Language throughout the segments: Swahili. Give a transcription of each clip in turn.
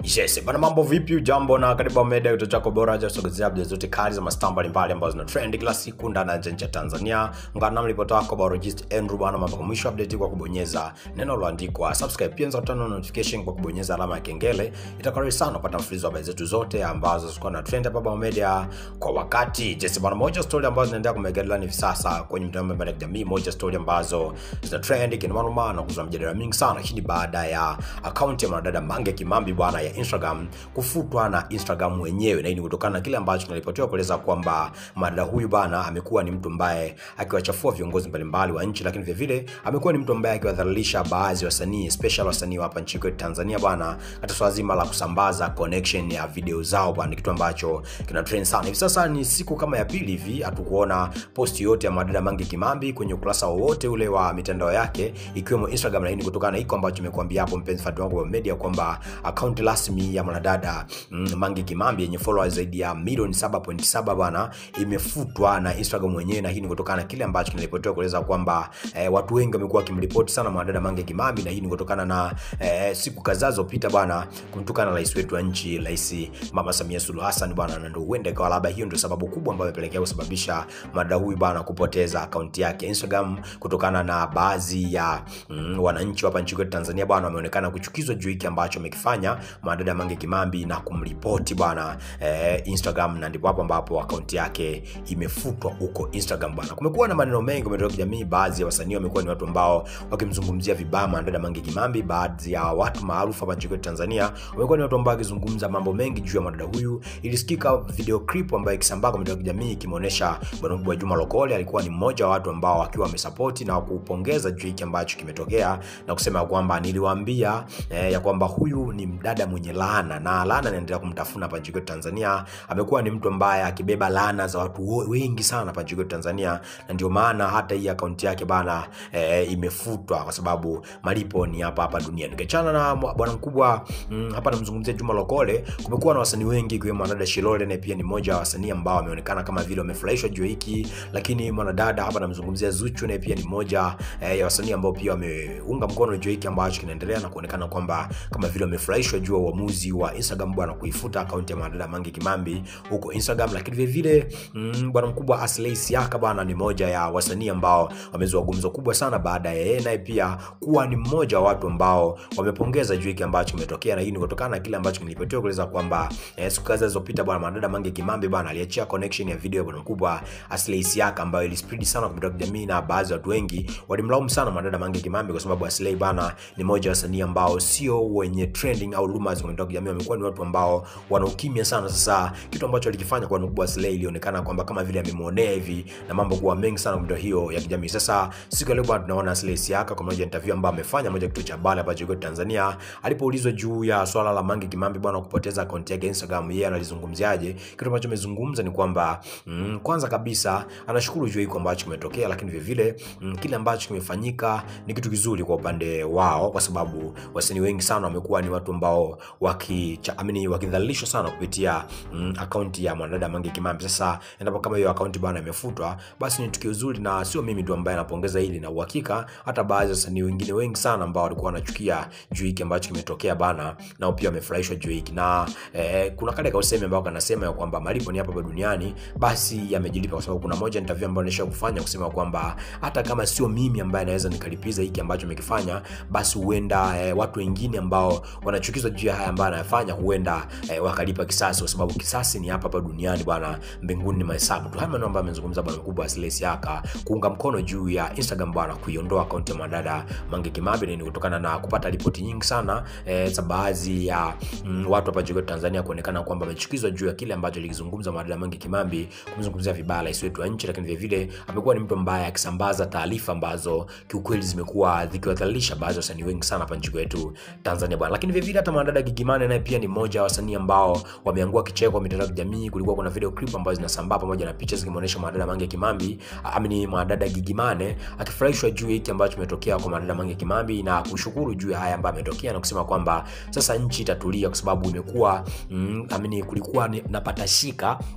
Yes, bana mambo vipi? Jambo na karibu Home Media, kituo chako bora cha kusogezea updates zote kali za mastaa mbalimbali ambazo zina trend kila siku ndani na nje ya Tanzania. Ungana nami ripota wako Barogist Andrew bana, mambo kwa mwisho update kwa kubonyeza neno lililoandikwa subscribe, pia unaweza kutana notification kwa kubonyeza alama ya kengele. Itakaribisha sana kupata mfululizo wa habari zetu zote ambazo ziko na trend hapa Home Media kwa wakati. Yes, bana moja story ambazo zinaendelea kumegedela hivi sasa kwenye mtandao mbalimbali ya kijamii, moja story ambazo zina trend kinoma na kuzua mjadala mingi sana, lakini baada ya akaunti ya mwanadada Mange Kimambi bwana ya Instagram kufutwa na Instagram wenyewe, na hii ni kutokana na kile ambacho kinaripotiwa kueleza kwamba mwanadada huyu bana amekuwa ni mtu ambaye akiwachafua viongozi mbalimbali wa nchi, lakini vile vile amekuwa ni mtu ambaye akiwadhalilisha baadhi ya wasanii special wasanii wa hapa nchini kwetu Tanzania bana, katika swala zima la kusambaza connection ya video zao bana, kitu ambacho kina trend sana hivi sasa. Ni siku kama ya pili hivi hatukuona post yote ya mwanadada Mange Kimambi kwenye ukurasa wowote ule wa mitandao yake ikiwemo Instagram, na hii ni kutokana na hiko ambacho nimekuambia hapo, mpenzi fatu wangu wa media, kwamba account rasmi ya mwanadada mm, Mange Kimambi yenye followers zaidi ya milioni 7.7 bwana imefutwa na Instagram wenyewe, na hii ni kutokana na kile ambacho kinaripotiwa kueleza kwamba eh, watu wengi wamekuwa wakimripoti sana mwanadada Mange Kimambi, na hii ni kutokana na eh, siku kadhaa zilizopita bwana kumtukana na rais wetu wa nchi, Rais Mama Samia Suluhu Hassan bwana, na ndio huenda ikawa labda hiyo ndio sababu kubwa ambayo imepelekea kusababisha mwanadada huyu bwana kupoteza akaunti yake Instagram kutokana na baadhi ya mm, wananchi hapa nchini kwetu Tanzania bwana wameonekana kuchukizwa juu hiki ambacho amekifanya mwanadada Mange Kimambi na kumripoti bwana eh, Instagram, na ndipo hapo ambapo akaunti yake imefutwa huko Instagram bwana. Kumekuwa na maneno mengi umetoka kijamii, baadhi ya wasanii wamekuwa ni watu ambao wakimzungumzia vibaya mwanadada Mange Kimambi. Baadhi ya watu maarufu hapa nchini kwetu Tanzania wamekuwa ni watu ambao wakizungumza mambo mengi juu ya mwanadada huyu. Ilisikika video clip ambayo ikisambaa kwa mitandao ya kijamii ikimwonyesha bwana mkubwa Juma Lokole alikuwa ni mmoja wa watu ambao wakiwa wamesapoti na kupongeza juu hiki ambacho kimetokea na kusema kwamba niliwaambia eh, ya kwamba huyu ni mdada mwenye laana na laana inaendelea kumtafuna hapa nchini kwetu Tanzania. Amekuwa ni mtu ambaye akibeba laana za watu wengi sana hapa nchini kwetu Tanzania, na ndio maana hata hii akaunti yake bana eh, imefutwa kwa sababu malipo ni hapa hapa duniani. Nikiachana na bwana mkubwa mm, hapa namzungumzia Juma Lokole, kumekuwa na wasanii wengi ikiwemo mwanadada Shilole, naye pia ni mmoja wa wasanii ambao wameonekana kama vile wamefurahishwa juu hiki, lakini mwanadada hapa namzungumzia Zuchu, naye pia ni mmoja eh, ya wasanii ambao pia wameunga mkono juu hiki ambacho kinaendelea na kuonekana kwamba kama vile wamefurahishwa juu ya uamuzi wa Instagram bwana kuifuta akaunti ya mwanadada Mange Kimambi huko Instagram. Lakini vile vile mm, bwana mkubwa Aslay Siaka bwana ni moja ya wasanii ambao wamezua gumzo kubwa sana baada ya yeye naye pia kuwa ni mmoja wa watu ambao wamepongeza juu hiki ambacho kimetokea, na hii ni kutokana na kile ambacho kilipotokea kueleza kwamba eh, siku kadhaa zilizopita bwana mwanadada Mange Kimambi bwana aliachia connection ya video ya bwana mkubwa Aslay Siaka ambayo ilispread sana kwa mitandao ya kijamii, na baadhi ya watu wengi walimlaumu sana mwanadada Mange Kimambi kwa sababu Aslay bwana ni moja wa wasanii ambao sio wenye trending au rumors kwa mitandao ya kijamii, wamekuwa ni watu ambao wana ukimya sana. Sasa kitu ambacho alikifanya kwa nukubwa Slay ilionekana kwamba kama vile amemuonea hivi na mambo kuwa mengi sana kwa mitandao hiyo ya kijamii. Sasa siku ya leo bwana tunaona Slay Siaka kwa moja interview ambayo amefanya moja kituo cha habari hapa nchini Tanzania, alipoulizwa juu ya swala la Mange Kimambi bwana kupoteza account yake Instagram, yeye analizungumziaje? Kitu ambacho amezungumza ni kwamba mm, kwanza kabisa anashukuru juu hiko ambacho kimetokea, lakini vile vile mm, kile ambacho kimefanyika ni kitu kizuri kwa upande wao, kwa sababu wasanii wengi sana wamekuwa ni watu ambao waki amini wakidhalilishwa sana kupitia mm, akaunti ya mwanadada Mange Kimambi. Sasa endapo kama hiyo akaunti bwana imefutwa, basi ni tukio zuri, na sio mimi tu ambaye napongeza hili, na uhakika hata baadhi ya wasanii wengine wengi sana ambao walikuwa wanachukia juu hiki ambacho kimetokea bana, nao pia wamefurahishwa juu hiki, na eh, kuna kale kausemi ambao kanasema ya kwamba malipo ni hapa hapa duniani, basi yamejilipa, kwa sababu kuna moja interview ambayo nisha kufanya kusema kwamba hata kama sio mimi ambaye naweza nikalipiza hiki ambacho amekifanya, basi huenda eh, watu wengine ambao wanachukizwa juu ya haya ambayo anayafanya huenda eh, wakalipa kisasi, kwa sababu kisasi ni hapa hapa duniani bwana, mbinguni ni mahesabu tu. Haya maneno ambayo amezungumza bwana mkubwa Aslay Siaka kuunga mkono juu ya Instagram bwana kuiondoa akaunti ya mwanadada Mange Kimambi, ni kutokana na kupata ripoti nyingi sana eh, za baadhi ya mm, watu hapa nchini Tanzania kuonekana kwamba wamechukizwa juu ya kile ambacho alikizungumza mwanadada Mange Kimambi, kumzungumzia vibaya rais wetu wa nchi, lakini vile vile amekuwa ni mtu ambaye akisambaza taarifa ambazo kiukweli zimekuwa zikiwadhalilisha baadhi ya wasanii wengi sana hapa nchini kwetu Tanzania bwana. Lakini vile vile hata mwanadada Gigimane naye pia ni mmoja wa wasanii ambao wameangua kicheko kwa mitandao ya kijamii. Kulikuwa kuna video clip ambazo zinasambaa pamoja na picha zikimuonesha mwanadada Mange Kimambi, amini mwanadada Gigimane akifurahishwa juu ya hiki ambacho kimetokea kwa mwanadada Mange Kimambi na kushukuru juu ya haya ambayo ametokea na kusema kwamba sasa nchi itatulia kwa sababu imekuwa mm, amini kulikuwa na patashika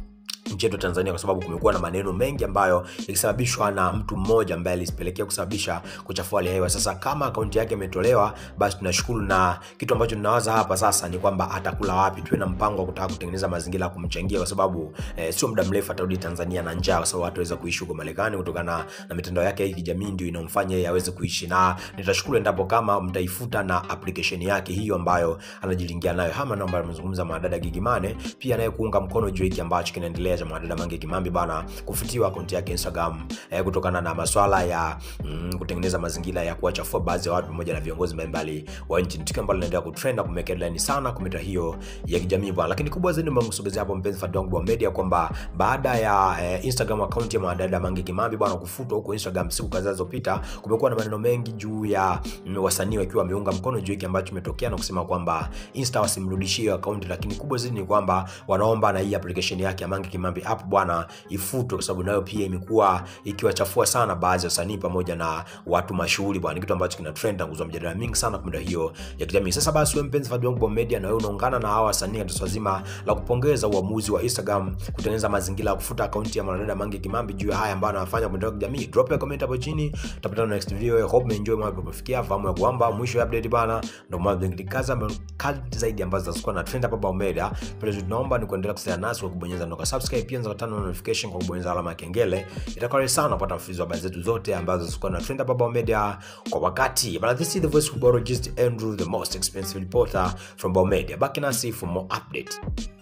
nchi yetu Tanzania kwa sababu kumekuwa na maneno mengi ambayo yakisababishwa na mtu mmoja ambaye alisipelekea kusababisha kuchafua hali ya hewa. Sasa kama akaunti yake imetolewa, basi tunashukuru, na kitu ambacho tunawaza hapa sasa ni kwamba atakula wapi. Tuwe na mpango wa kutaka kutengeneza mazingira ya kumchangia, kwa sababu eh, sio muda mrefu atarudi Tanzania na njaa, kwa sababu watu waweza kuishi huko Marekani kutokana na mitandao yake ya kijamii, ndio inamfanya yeye aweze kuishi, na nitashukuru endapo kama mtaifuta na application yake hiyo ambayo anajilingia nayo. Hama namba amezungumza madada Gigimane, pia naye kuunga mkono juu hiki ambacho kinaendelea cha mwanadada Mange Kimambi bana kufutiwa akaunti yake Instagram eh, kutokana na maswala ya mm, kutengeneza mazingira ya kuwachafua baadhi ya watu pamoja na viongozi mbalimbali wa nchi. Ni tukio ambalo linaendelea kutrend na kumeka headline sana kwa mitandao hiyo ya kijamii bwana, lakini kubwa zaidi ambayo msogezea hapo mpenzi fadhi wangu wa media kwamba baada ya eh, Instagram account ya mwanadada Mange Kimambi bwana kufutwa huko Instagram siku kadhaa zilizopita, kumekuwa na maneno mengi juu ya mm, wasanii wakiwa wameunga mkono juu hiki ambacho kimetokea na kusema kwamba Insta wasimrudishie account, lakini kubwa zaidi ni kwamba wanaomba na hii application yake ya Mange Kimambi app bwana ifutwe, kwa sababu nayo pia imekuwa ikiwachafua sana baadhi ya wasanii pamoja na watu mashuhuri bwana, kitu ambacho kina trend na kuzua mjadala mingi sana kwa mitandao hiyo ya kijamii. Sasa basi, wewe mpenzi fadhi wangu wa media, na wewe unaungana na hawa wasanii katika swala zima la kupongeza uamuzi wa Instagram kutengeneza mazingira ya kufuta akaunti ya mwanadada Mange Kimambi juu ya haya ambayo anafanya kwa mitandao ya kijamii. Drop a comment hapo chini, tutapata next video. I hope umeenjoy mambo yamefikia, fahamu ya kwamba mwisho ya update bana ndio mambo mengi kaza kali zaidi ambazo zitakuwa na trend hapa Bao Media. Pale tunaomba ni kuendelea kusaidia nasi kwa kubonyeza ndoka subscribe, pia nzaka tano notification kwa kubonyeza alama ya kengele. Itakuwa rahisi sana kupata mfululizo wa habari zetu zote ambazo zitakuwa na trend hapa Bao Media kwa wakati. But this is the voice of Borologist Andrew, the most expensive reporter from Bao Media. Back nasi for more update.